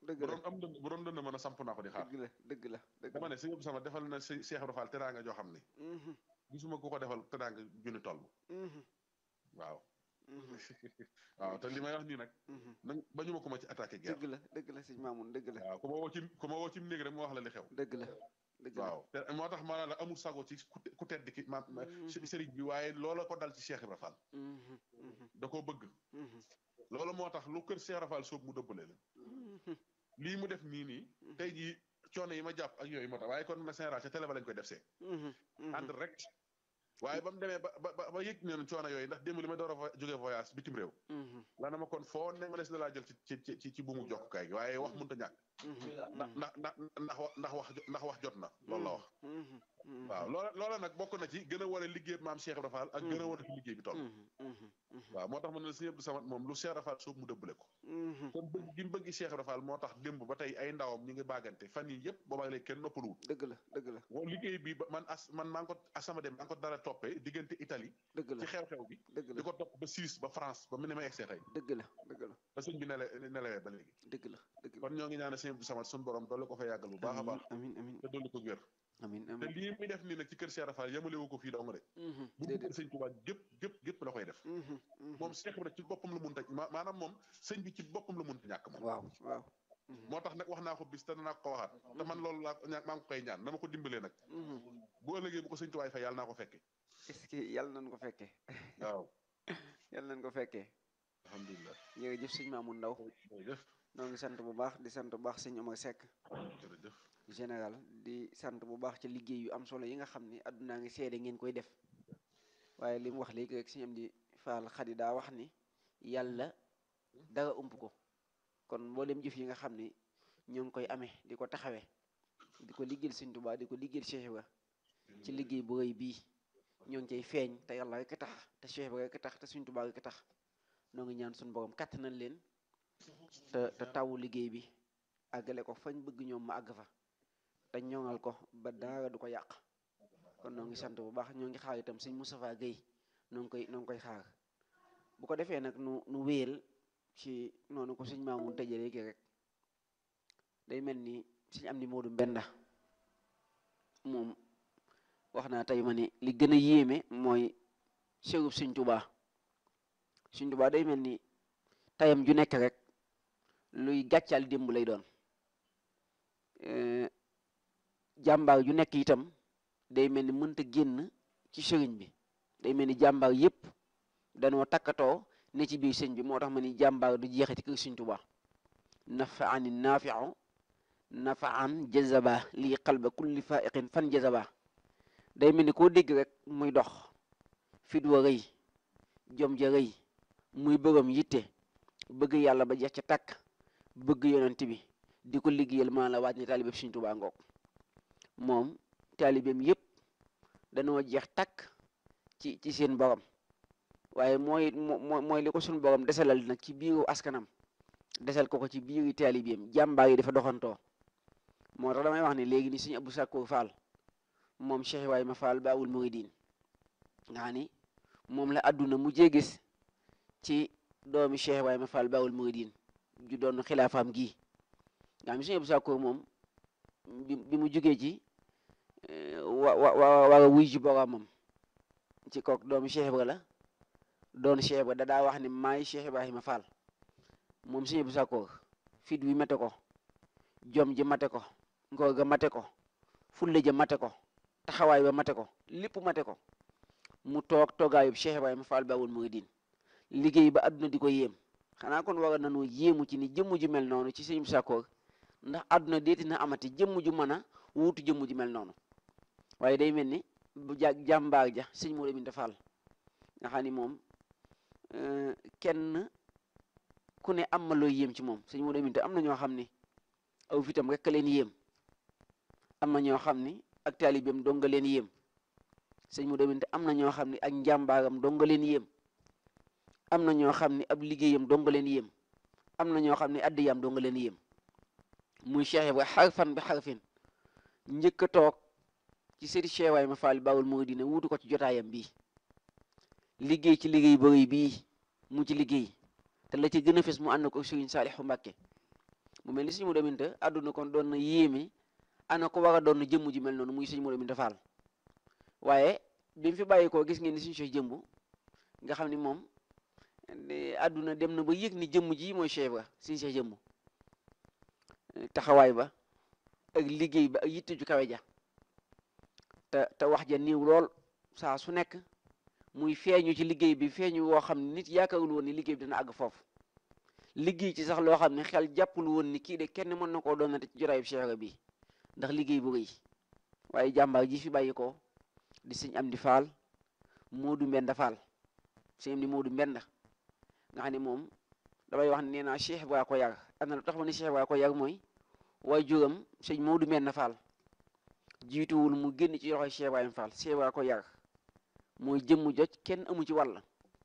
dëgg bu la doon am dënd bu doon dënd mën a samp naa ko di xaar dëgg la dëgg la dëgg dama la ne sëñ Abdou Samad defal na sëñ Cheikh Ibra Fall teraanga joo xam ne Mhm, gisuma ku ko defal teraanga junni toll mhm, waaw mhm, waaw te li may wax nii nag mhm. nañ bañu ma ko ma ci attaqué guerre dëgg la dëgg la sëñ Maamun dëgg la waaw ku ma woo ci ku ma woo ci néeg rek ma wax la li xew dëgg la dëgg la waaw te moo tax maanaam la amul sago ci ku te- ku tedd ki ma ma- sëriñ bi waaye loola ko dal ci Cheikh Ibra Fall Mhm, mhm, da koo bëgg mhm, loolu moo tax lu kër Cheikh Ibra Fall soob mu dëbbale leen mhm. lii mu def nii nii tey jii coono yi ma jàpp ak yooyu moo tax waaye kon na général ca télé ba lañ koy def see Mhm, mhm. ànd rek waaye ba mu demee ba ba ba yëg neen coono yooyu ndax démb li ma door a vo- jógee voyage bitim réew Mhm, la na ma kon foo ne ma les na laa jël ci ci ci ci buumu jokkukaay gi waaye wax mënut a ñàkk mhm, ndax ndax ndax ndax wa- ndax wax jo- ndax wax jot na loolu la wax mhm, mhm, waaw loola loola nag bokk na ci gën a war a liggéey maam Cheikh Ibra Fall ak gën a war a fi liggéey bi toll mhm, mhm, mhm, waaw moo tax ma ne la Sëñ Abdou Samad moom lu Cheikh Ibra Fall soob mu dëbbale ko mhm. kon bëgg gi mu bëgg Cheikh Ibra Fall moo tax démb ba tey ay ndawam ñu ngi baagante fan yi yëpp boobaa léegi kenn noppaluwul dëgg la dëgg la wo liggéey bi ba man as man maa ngi ko asama dem maa ngi ko dara toppee diggante Italie dëgg ci la xew-xew bi dëgg di la ko topp ba Suisse ba France ba mu ne ma egsee tey dëgg la dëgg la ba sëñ bi nele nelewee ba léegi dëgg la dëgg la kon ñoo ngi ñaanal Sëñ Abdou Samad suñu borom dolli ko fa yàggal bu baax a baax amin amin te dolli ko wér amin te amin lii muy def nii nag ci kër Cheikh Ibra Fall yemalewu ko fii dong de Mhm, bu déedéet dugg sëñ Tuubaa gépp gépp gépp la koy def Mhm, mhm. moom Cheikh Ibra ci boppam la munta ma maanaam moom sëñ bi ci boppam la munta ñàkk moom waaw waaw Mhm, moo tax nag wax naa ko bis te danaa ko waxaat te man loolu laa ñaa maa ngi ko koy ñaan dama ko dimbalee nag mhm. bu ëllëgee bu ko sëñ Tuubaa fay yàlla naa ko fekke est-ce que yàlla nañ ko fekkee waaw yàlla nañ ko fekkee alhamdulilah jërëjëf sëñ Maamun Ndaw jërëjëf noo ngi sant bu baax di sant bu baax sëñ Omar Seck jërëjëf général di sant bu baax ci liggéey yu am solo yi nga xam ni àddunaa ngi seede ngeen koy def waaye li mu wax léegi rek sëñ am di faal xadi daa wax ni yàlla dara ump ko kon mboolem jëf yi nga xam ni ñoo ngi koy amee di ko taxawee di ko liggéeyal sëñ Tuubaa di ko liggéeyal Cheikh Ibra ci liggéey bu rëy bii ñoo ngi cay feeñ te yàlla rek a tax te Cheikh Ibra rek a tax te sëñ Tuubaa rek a tax noo ngi ñaan suñu borom kàttanal leen te te tawu liggéey bi àggale ko fañ bëgg ñoom ma àgg fa te ñoŋal ko ba dara du ko yàq kon noo ngi sant bu baax ñoo ngi xaar itam sëñ Moustapha Guèye noo ngi koy noo ngi koy xaar bu ko defee nag nu nu wéyal ci noonu ko sëñ Maamun tëjee léegi rek day mel ni sëñ am ni Moodu Mbenda moom wax naa tey ma ni li gën a yéeme mooy sërub sëñ Tubaa sëñ Tubaa day mel ni tayam ju nekk rek luy gàccal démb lay doon jàmbaar ju nekk itam day mel ni mënta génn ci sëriñ bi day mel ni jàmbaar yépp danoo takkatoo ne ci biir sëñ bi moo tax ma ni jàmbaar du jeexe ci kër sëñ Tuubaa nafa ani naafiu nafa an jazaba lii qalba kulli faiqin fan jazaba day mel ni koo dégg rek muy dox fit wa rëy jom ja rëy muy bëgam yitte bëgg yàlla ba jeex ca tàkk bëgg yonent bi di ko liggéeyal maa la waaj ne taalibeeb Sëñ Tuubaa ngoog moom taalibeem yépp danoo jeex tàkk ci ci seen borom waaye mooy moo mooy li ko suñu borom desalal nag ci biiru askanam desal ko ko ci biiri taalibeem jàmbaar yi dafa doxantoo moo tax damay wax ne léegi ni Sëñ Abdou Sakkour Fall moom Cheikh Ibrahima Fall Baawul Muridiin nga xam ni moom la àdduna mujjee gis ci doomi Cheikh Ibrahima Fall Baawul Muridiin ju doon xilaafaam gii nga xam ne Sëñ Abdou Sakkour moom bi bi mu jógee ci wa wa war a wuy ji boromam ci kook doomi Cheikh Ibra la doon Cheikh Ibra da daa wax ni maay Cheikh Ibrahima Fall moom Sëñ Abdou Sakkour fit wi mate ko jom ji mate ko ngor ga mate ko fulle ja mate ko taxawaay ba mate ko lépp mate ko mu toog toogaayub Cheikh Ibrahima Fall Baawul Muridiin liggéey ba àdduna di ko yéem xanaa kon war nañoo yéemu ci ni jëmm ju mel noonu ci Sëñ Abdou Sakkour ndax àdduna deeti na amati jëmm ju mën a wuutu jëmm ju mel noonu waaye day mel ni bu ja jàmbaar ja sëñ Modou Binta Fall nga xam ni moom kenn ku ne am ma looy yéem ci moom sëñ Modou Binta am na ñoo xam ni aw fitam rek leen yéem am na ñoo xam ni ak taalibeem dong nga leen yéem sëñ Modou Binta am na ñoo xam ni ak njàmbaaram dong nga leen yéem am na ñoo xam ni ab liggéeyam dong nga leen yéem am na ñoo xam ni addiyam dong nga leen yéem muy Cheikh Ibra xarfan bi xarfin njëkk a toog ci sëri Cheikh Ibrahima Fall Baawul Muridiin wuutu ko ci jotaayam bii liggéey ci liggéey bëri bii mu ci liggéey te la ci gën a fes mu ànd ko Sëriñ Saalixu Mbàkke mu mel ni sëñ Modou Aminta àdduna kon doon na yéeme ana ko war a doon jëmm ju mel noonu muy sëñ Modou Aminta Fall waaye bi mu fi bàyyi koo gis ngeen ni suñu Cheikh jëmb nga xam ni moom àdduna dem na ba yëg ni jëmm ji mooy Cheikh ba suñu Cheikh jëmb taxawaay ba ak liggéey ba ak yitte ju kawe ja te te wax ja niiw lool saa su nekk muy feeñu ci liggéey bi feeñu woo xam ne nit yaakaarul woon ni liggéey bi dina àgg foofu liggéey ci sax loo xam ne xel jàppul woon ni kii de kenn mën na koo doonate ci jotaayub Cheikh bi ndax liggéey bu rëy waaye jàmbaar ji fi bàyyi ko di sëñ am di faal Moodu Mbenda Faal sëñ am di Moodu Mbenda nga xam ne moom damay wax ne nee naa Cheikh Ibra ko yar am na lu tax ma ne Cheikh Ibra ko yar mooy waaye juram sëñ Moodu Mbenda Faal jiituwul mu génn ci loxoy Cheikh Ibrahima Fall Cheikh Ibra ko yar mooy jëmm joj kenn amu ci wàll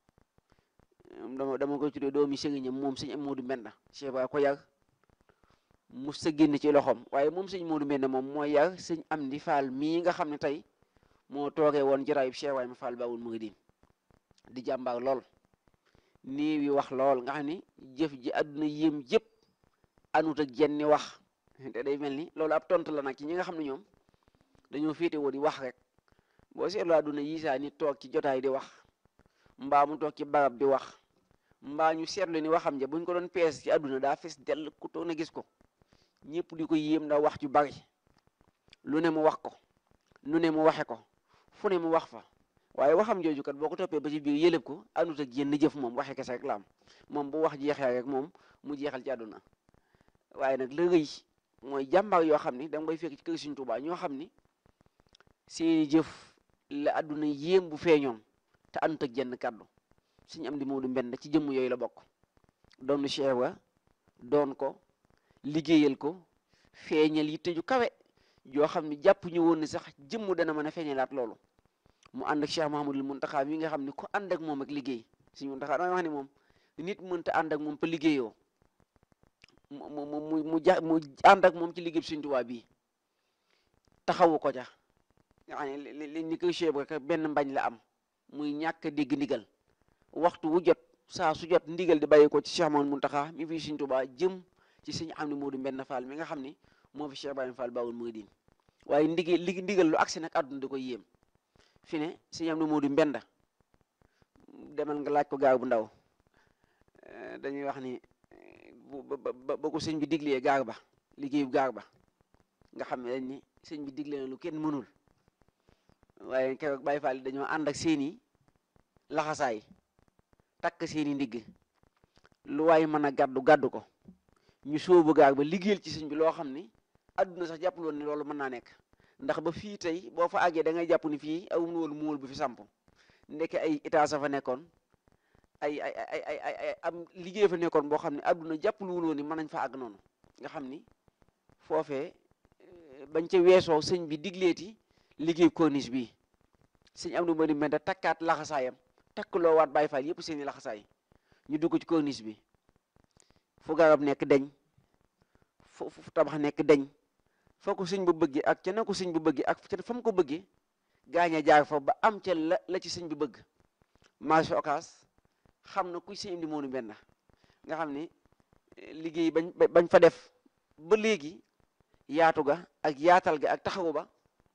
dama dama koy tuddee doomi sëriñam moom sëñ am Moodu Mbenda Cheikh Ibra ko yar mu sa génn ci loxoom waaye moom sëñ Moodu Mbenda moom mooy yar sëñ am di Fall mii nga xam ne tey moo toogee woon jaraayub Cheikh Ibrahima Fall Baawul Muridiin di jàmbaar lool nii wi wax lool nga xam ni jëf ji àdduna yéem jëpp anut ak jenni wax te day mel ni loolu ab tontu la nag ci ñi nga xam ne ñoom dañoo féete woo di wax rek boo seetloo àdduna yi saa nit toog ci jotaay di wax mbaa mu toog ci barab di wax mbaa ñu seetlu ni waxam ja buñ ko doon pees ci àdduna daa fees dell ku toog na gis ko ñëpp di ko yéem ndax wax ju bari lu ne mu wax ko nu ne mu waxe ko fu ne mu wax fa waaye waxam jooju kat boo ko toppee ba ci biir yëlëb ko àndut ak yenn jëf moom waxe kese rek la am moom bu wax jeexee rek moom mu jeexal ci àdduna waaye nag la rëy mooy jàmbaar yoo xam ni da nga koy fekk ci kër Sëriñ Tuubaa ñoo xam ni seeni jëf la àdduna yéem bu feeñoon te àndut ak jenn kàddu suñu am di Moodu Mbend ci jëmm yooyu la bokk doon Cheikh Ibra doon ko liggéeyal ko feeñal yitte ju kawe joo xam ne jàpp ñu woon ni sax jëmm dana mën a feeñalaat loolu mu ànd ak Cheikh Mahamadul Muntaxa mi nga xam ne ku ànd ak moom ak liggéey suñu Muntaxa damay wax ne moom nit mënta ànd ak moom pa liggéeyoo mu mu mu mu ja mu ànd ak moom ci liggéey Sëriñ Tuubaa bii taxawu ko ca nga xam ne li ni koy Cheikh rek benn mbañ la am muy ñàkk a dégg ndigal waxtu wu jot saa su jot ndigal di bàyyi ko ci Cheikh Mahamadul Muntaxa mi fi Sëriñ Tuubaa jëm ci Sëriñ Amdi Moodu Mbend Fall mi nga xam ni moo fi Cheikh Ibrahima Fall Baawul Muridiin waaye ndigal li ndigal lu agsi nag àdduna di ko yéem fi ne Sëriñ Amdi Moodu Mbenda demal nga laaj ko gaar bu ndaw dañuy wax ni ba ba ko sëñ bi diglee gaar ba liggéeyu gaar ba nga xam ne dañ ni sëñ bi digle na lu kenn mënul waaye keroog Baay Faal dañoo ànd ak seeni laxasaay takk seeni ndigg lu waay mën a gàddu gàddu ko ñu sóobu gaar ba liggéeyal ci sëñ bi loo xam ni àdduna sax jàppul woon ni loolu mën naa nekk ndax ba fii tey boo fa àggee da ngay jàpp ni fii awum woon muul bu fi samp ndeke ay état sa fa nekkoon ay ay ay ay ay am liggéey fa nekkoon boo xam ne àdduna jàppul woon ni mën nañ fa àgg noonu nga xam ni foofee bañ ca weesoo sëñ bi digleeti liggéey corniche bi sëñ am na ma di mel takkaat laxasaayam takkloo waat Baay Faal yëpp seeni laxasaay ñu dugg ci corniche bi fu garab nekk deñ fu fu tabax nekk deñ foo ko sëñ bu bëggee ak ca na ko sëñ bu bëggee ak ca fa mu ko bëggee gaaña jaar fa ba am ca la la ci sëñ bi bëgg marché Ocass xam na kuy sëñ Amdi Moodu Mbenda nga xam ni liggéey bañ bañ fa def ba léegi yaatu ga ak yaatal ga ak taxawu ba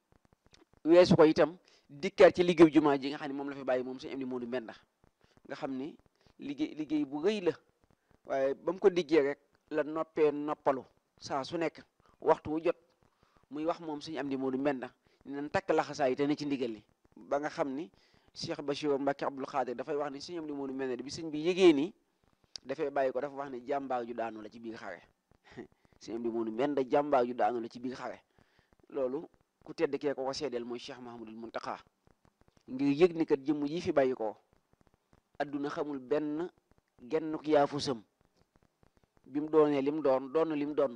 weesu ko itam dikkaat ci liggéey jumaa ji nga xam ne moom la fi bàyyi moom sëñ Amdi Moodu Mbenda nga xam ni liggéey liggéey bu rëy la waaye ba mu ko diggee rek la noppee noppalu saa su nekk waxtu wu jot muy wax moom sëñ Amdi Moodu Mbenda nan takk laxasaay te ne ci ndigal li ba nga xam ni Cheikh Bachir Mbacke Abdoul Khadir dafay wax ni sëñ Amdi Moodu Mbenda bi sëñ bi yégee ni dafay bàyyi ko dafa wax ni jàmbaar ju daanu la ci biir xare sëñ Amdi Moodu Mbenda jàmbaar ju daanu la ci biir xare loolu ku tedd kee ko ko seedeel mooy Cheikh Mahamadul Muntaxa ngir yëg ni kat jëmm yi fi bàyyi ko adduna xamul benn genn yaafu sëm bi mu doonee lim doon doon lim doon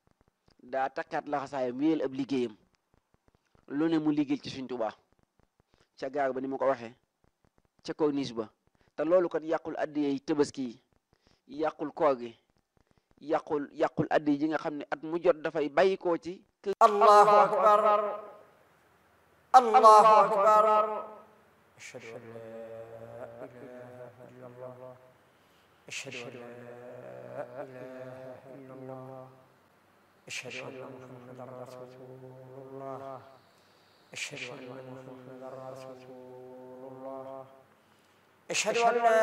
daa takkaat laxasaayam wéyal ab liggéeyam lu ne mu liggéey ci Sëñ Tuubaa ca gaar ba ni ma ko waxee ca corniche ba te loolu kat yàqul addiyey tabaski yi yàqul koor gi yàqul yàqul addi ji nga xam ne at mu jot dafay bàyyi koo ci kër allahu akbar allahu akbar ashhadu an la ilaha illa allah أشهد أن لا إله إلا الله أشهد أن محمدا رسول الله أشهد أن محمدا رسول الله أشهد أن لا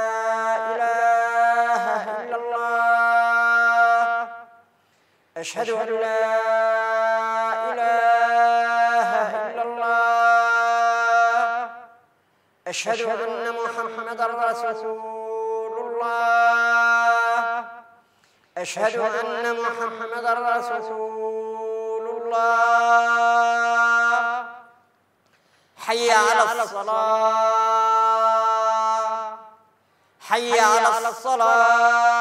إله إلا الله أشهد أن لا إله إلا الله أشهد أن محمدا رسول الله أشهد أن محمدا رسول الله حي على الصلاة حي على الصلاة